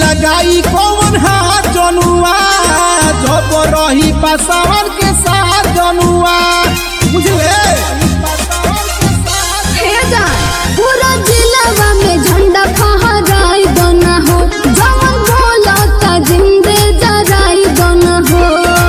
लगाई कौन हाथ जनुआ जब रही पासवन के साथ जनुआ बुझले हे जान पूरा जिलावा में झंडा फहराई बना हो जवन बोलता जिंदे जराई बना हो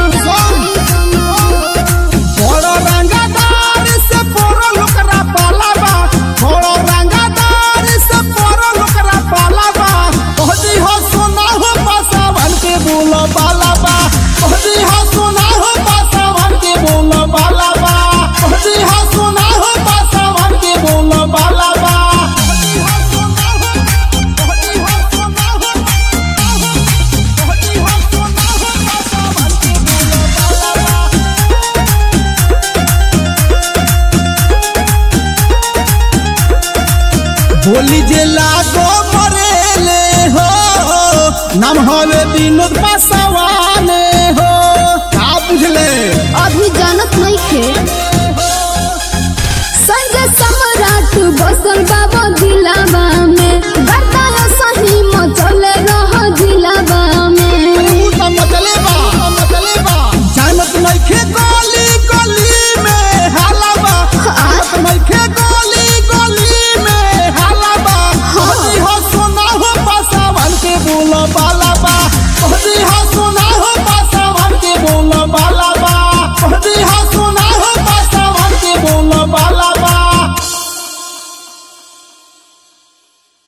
बड़ो रंगादार से बड़ो लोकरा पालाबा बड़ो रंगादार से बड़ो लोकरा पालाबा कहदी हो सोना हो पासावन के बोलो बालाबा कहदी हो सोना हो पासावन के बोलो बालाबा कहदी हो सोना हो पासावन के बोलो बालाबा कहदी हो सोना हो कहदी हो सोना हो कहदी हो सोना हो पासावन के बोलो बालाबा बोली जे लागो मरेले हो नाम हवे विनोद पासा